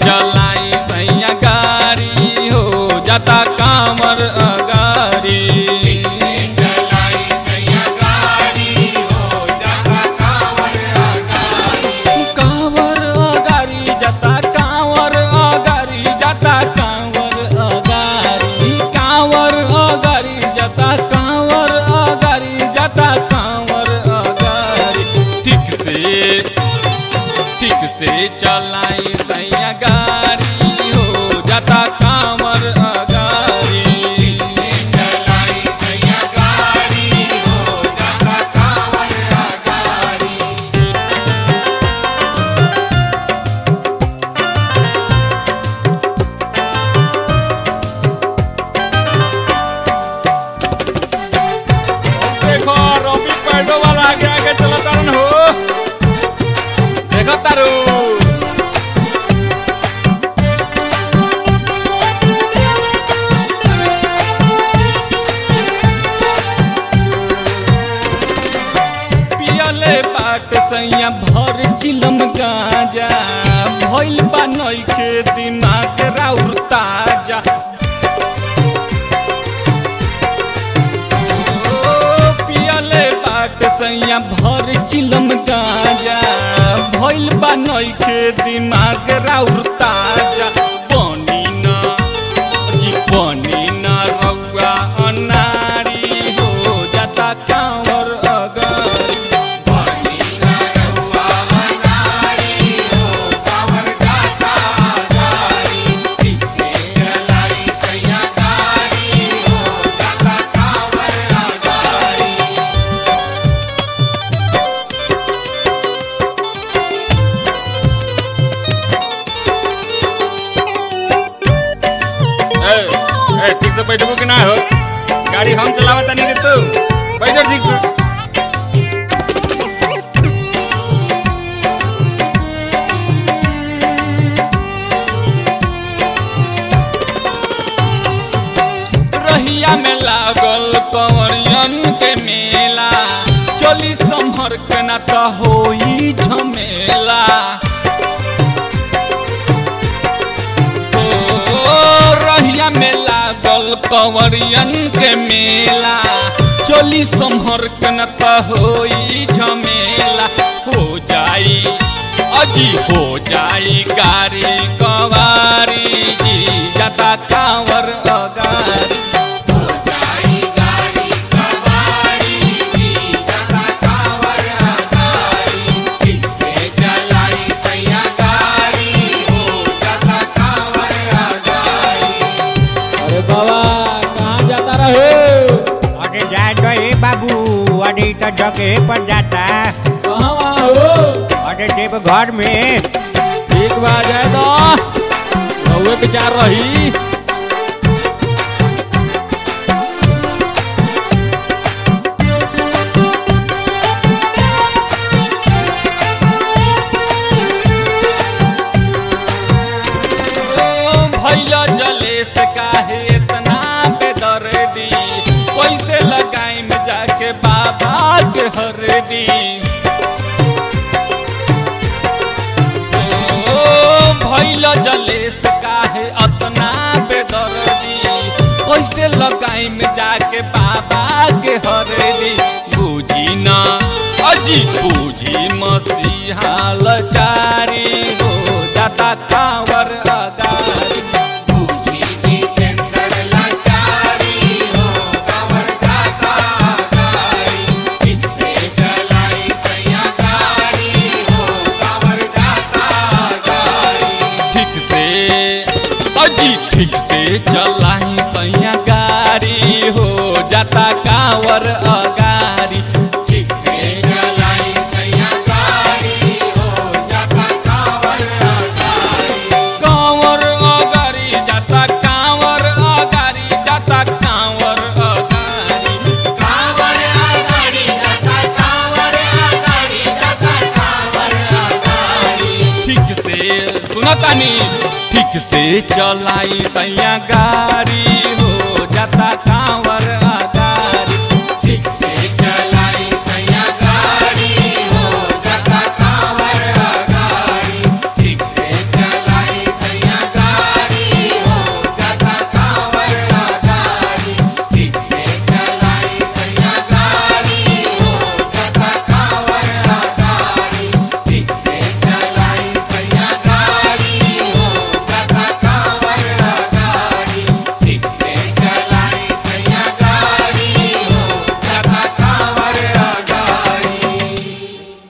चलाई सैया गाड़ी हो जाता कांवर अगारी चलाई सैया गाड़ी हो जाता कांवर अगारी कांवर अगारी जाता कांवर अगारी जाता कांवर अगारी कांवर अगारी जाता कांवर अगारी जाता कांवर अगारी ठीक से ठीक से चलाई सैया गाड़ी हो जाता कांवर अगारी चलाई सैया गाड़ी हो जाता कांवर अगारी देखो रवि पैडो वाला आगे आगे चला तारन हो देखो तारू पियले बाट सैया भर चिलम गाजा भइल बा नइखे दिमाग राउर ताजा ओ, पियले बाट सैया भर चिलम गाजा भइल बा नइखे दिमाग राउर ताजा बनी न जी बनी न रउआ अनारी हो जाता कांवर अगारी पानी ना रहुआ अनाड़ी हो कांवर जाता गाड़ी ठीक से चलाई सैया गाड़ी हो जाता कांवर अगारी ए, ए, ठीक से बैठबो कि ना हो गाड़ी हम चलावता नहीं तू बैठो ठीक से रहिया में लागल कंवरियन के मेला चली संभर के ना तो होई झमेला ओ, रहिया में लागल कंवरियन के मेला चली संभर के न त होई झमेला हो जाई अजी हो जाई गाड़ी कवारी जी जाता कांवर अगारी हो जाई गाड़ी कबाड़ी जी जाता कांवर अगारी ठीक से चलाई सैया गाड़ी हो जाता कांवर अगारी अरे बाबा कहाँ जाता रहे अरे जाए तो ए बाबू अरे तो जगह पर जाता कहाँ वहाँ हो अरे देव घर में एक बार जाए तो रहुए विचार रही ओ, भैया जलेस काहे इतना बेदर्दी कैसे लगाई में जाके बाबा के हरदी ओ भैल जलेस काहे अतना बेदर्दी कैसे लगाई में जाके बाबा के हरदी बूझी न अजी बूझी मसीहा लचारी हो जाता कांवर अगारी बूझी जितेंद्र लाचारी हो कांवर जाता गाड़ी ठीक से चलाई सैया गाड़ी हो कांवर जाता गाड़ी ठीक से अजी ठीक से चलाई सैया गाड़ी हो जाता कांवर अगारी ठीक से चलाई सैया गाड़ी हो जाता कांवर अगारी कांवर अगारी जाता कांवर अगारी जाता कांवर अगारी कांवर अगाड़ी जाता कांवर अगाड़ी जाता कांवर अगाड़ी ठीक से सुनतानी ठीक से चलाई सैया गाड़ी हो जाता कांवर